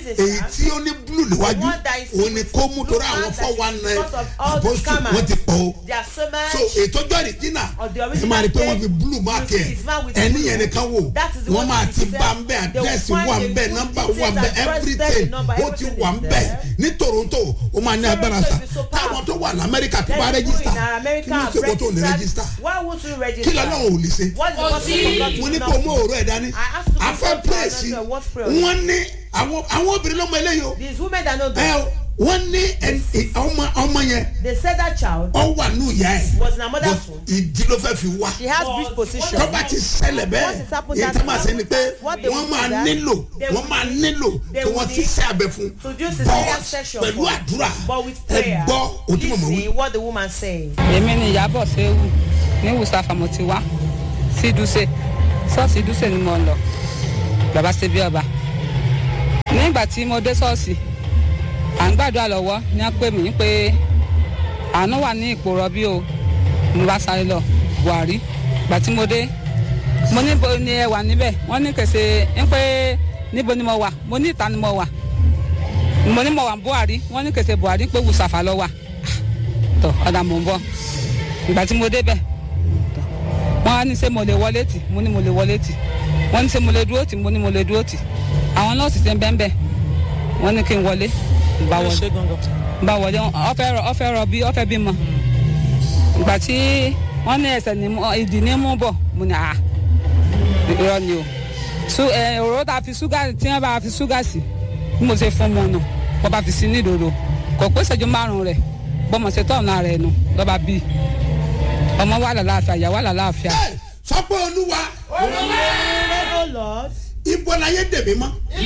a èyí star. tí ó ní blue níwájú The one that is òun ni kó mú blue torí àwọn mark four that one is nine because of all the apostle scammers. wọ́n ti pọ̀ o They are so much. so ètò ọjọ́ ìrìjìnà Of the ẹ original máa rí i pé wọ́n page, fi blue mark you ẹ̀ see his man with ẹni blue. yẹn nìkan wò That is the wọ́n one máa that ti is bá there. ń bẹ́ They will àdírẹ́sì find wà the ń bẹ́ good nọ́mbà details wà ń bẹ́ and first everything step number, ó ti everything wà is ń bẹ́ there. ní toronto ó máa ní agbára Toronto sa is so táwọn powerful. tó wà ní amẹ́ríkà tó Let bá people rẹ́gísítà in America kí ló have ṣe kó tó ní registered. rẹ́gísítà Why would you kí register? lọ́lọ́run ò lè ṣe What is the possible God to mo do ní kó nothing? mú òró ẹ̀ dání I asked you to afẹ́ go to pírẹ́sì another what prayer? wọ́n ní àwọn àwọn obìnrin lọ́mọ eléyìí o These women that know ẹ God, o wọ́n ní ẹ- ẹ- ọmọ ọmọ yẹn they said that child ọ wà ní ìyá ẹ̀ was in her mother's But womb. ìdí ló fẹ́ fi wá She has breech position. tọ́ba ti ṣẹlẹ̀ bẹ́ẹ̀ What is happening èyí that tó máa ṣe ni pé what they wọ́n will máa do that, nílò they wọ́n will máa need- nílò they kí will wọ́n ti need ṣe abẹ fún to do cesarean But section pẹ̀lú for- àdúrà But with ẹ prayer, gbọ́ ohun tí màmá wí. listen what the woman say. èmi ni ìyábọ̀ séwù ní wùsàfà mo ti wá sí dùsẹ̀ ṣọ́ọ̀ṣì dùsẹ̀ ni mo ń lọ bàbá ṣe bí ọba nígbà tí mo dé ṣọ́ọ̀ṣì à ń gbàdúrà lọ́wọ́ ní wọ́n pè mí pé àánú wà ní ipò rọbí o mo bá sáré lọ buhari gbà tí mo dé mo níbo ni ẹ wà níbẹ̀ wọ́n ní kèsè ń pé níbo ni mo wà mo ní ìta ni mo wà mo ní mo wà buhari wọ́n ní kèsè buhari pé wùsàfà lọ wà tọ ọ̀dà mò ń bọ̀ ìgbà tí mo débẹ̀ tọ wọ́n á ní ṣé mo lè wọlé tì mo ní mo lè wọlé tì wọ́n ní ṣé mo lè dúró tì mo ní mo lè dúró tì àwọn nọ́ọ̀sì ṣe ń bẹ́ẹ̀ bẹ́ẹ̀ wọ́n ní kí n wọlé n bá wọlé n bá wọlé ọfẹ́ rọ ọfẹ́ rọ bí ọfẹ́ bímọ ìgbà tí wọ́n ní ẹsẹ̀ ní mú ìdí ní mú bọ̀ mo ní à irọ́ ni o su ẹ òróró tá a fi ṣúgà tí wọ́n bá fi ṣúgà sí bí mo ṣe fún mu nù wọ́n bá fi sí ní ìdodo kò pé ìṣẹ́jú márùn-ún rẹ̀ bọ́mọ̀ ṣe tọ̀nà rẹ̀ nù lọ́ba bí ọmọ wà lálàáfíà ìyá wà lálàáfíà Ẹ, sọ pé olúwa Say, oh Lord, ibo láyé dèmí mọ́